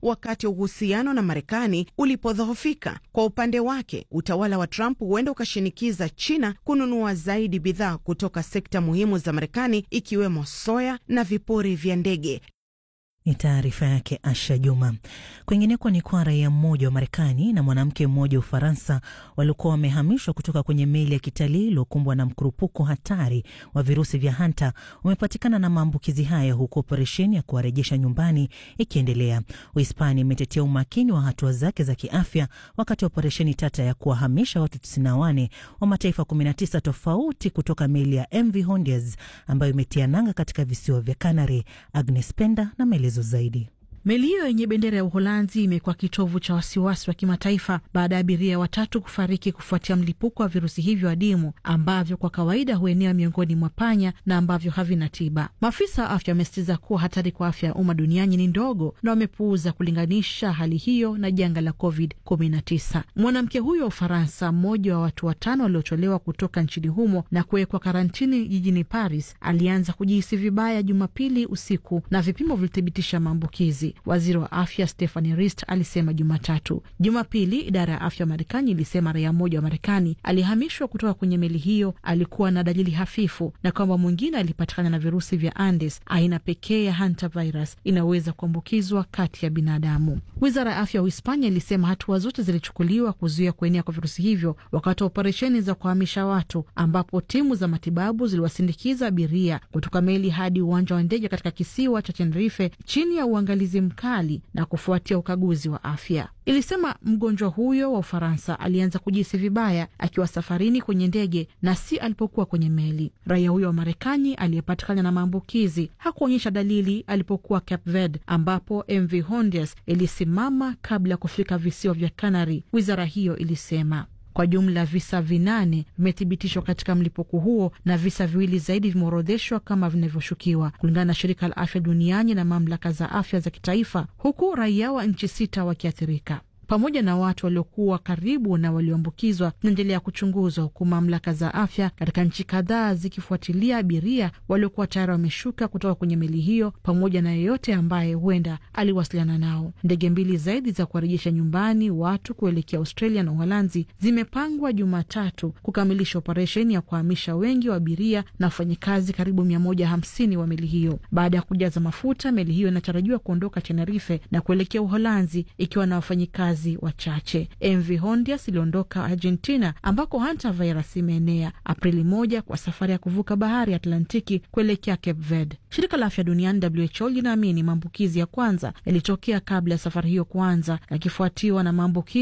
wakati uhusiano na Marekani ulipodhoofika. Kwa upande wake, utawala wa Trump huenda ukashinikiza China kununua zaidi bidhaa kutoka sekta muhimu za Marekani ikiwemo soya na vipuri vya ndege. Ni taarifa yake Asha Juma. Kwingineko ni kwa raia mmoja wa Marekani na mwanamke mmoja wa Ufaransa waliokuwa wamehamishwa kutoka kwenye meli ya kitalii iliyokumbwa na mkurupuko hatari wa virusi vya hanta wamepatikana na maambukizi haya, huku operesheni ya kuwarejesha nyumbani ikiendelea. Uhispania imetetea umakini wa hatua zake za kiafya wakati wa operesheni tata ya kuwahamisha watu 94 wa mataifa 19 tofauti kutoka meli ya MV Hondias ambayo imetia nanga katika visiwa vya Canary. Agnes Penda na maelezo zaidi. Meli hiyo yenye bendera ya Uholanzi imekuwa kitovu cha wasiwasi wa kimataifa baada ya abiria watatu kufariki kufuatia mlipuko wa virusi hivyo adimu ambavyo kwa kawaida huenea miongoni mwa panya na ambavyo havina tiba. Maafisa wa afya wamesitiza kuwa hatari kwa afya ya umma duniani ni ndogo na wamepuuza kulinganisha hali hiyo na janga la Covid 19. Mwanamke huyo wa Ufaransa, mmoja wa watu watano waliotolewa kutoka nchini humo na kuwekwa karantini jijini Paris, alianza kujihisi vibaya Jumapili usiku na vipimo vilithibitisha maambukizi. Waziri wa afya Stephanie Rist alisema Jumatatu. Jumapili, idara ya afya ya Marekani ilisema raia mmoja wa Marekani alihamishwa kutoka kwenye meli hiyo alikuwa na dalili hafifu na kwamba mwingine alipatikana na virusi vya Andes, aina pekee ya hantavirus inaweza kuambukizwa kati ya binadamu. Wizara ya afya ya Uhispania ilisema hatua zote zilichukuliwa kuzuia kuenea kwa virusi hivyo wakati wa operesheni za kuhamisha watu, ambapo timu za matibabu ziliwasindikiza abiria kutoka meli hadi uwanja wa ndege katika kisiwa cha Tenerife chini ya uangalizi mkali na kufuatia ukaguzi wa afya. Ilisema mgonjwa huyo wa Ufaransa alianza kujihisi vibaya akiwa safarini kwenye ndege na si alipokuwa kwenye meli. Raia huyo wa Marekani aliyepatikana na maambukizi hakuonyesha dalili alipokuwa Cape Verde, ambapo MV Hondias ilisimama kabla ya kufika visiwa vya Canary. Wizara hiyo ilisema kwa jumla visa vinane vimethibitishwa katika mlipuko huo na visa viwili zaidi vimeorodheshwa kama vinavyoshukiwa, kulingana na shirika la afya duniani na mamlaka za afya za kitaifa, huku raia wa nchi sita wakiathirika pamoja na watu waliokuwa karibu na walioambukizwa zinaendelea kuchunguzwa, huku mamlaka za afya katika nchi kadhaa zikifuatilia abiria waliokuwa tayari wameshuka kutoka kwenye meli hiyo pamoja na yeyote ambaye huenda aliwasiliana nao. Ndege mbili zaidi za kuwarejesha nyumbani watu kuelekea Australia na Uholanzi zimepangwa Jumatatu kukamilisha operesheni ya kuhamisha wengi wa abiria na wafanyikazi karibu mia moja hamsini wa meli hiyo. Baada ya kujaza mafuta, meli hiyo inatarajiwa kuondoka Tenerife na kuelekea Uholanzi ikiwa na wafanyikazi wachache. MV Hondias iliondoka Argentina ambako hantavirus imeenea Aprili moja kwa safari ya kuvuka bahari ya Atlantiki kuelekea Cape Verde. Shirika la afya duniani WHO linaamini maambukizi ya kwanza yalitokea kabla ya safari hiyo kuanza, yakifuatiwa na maambukizi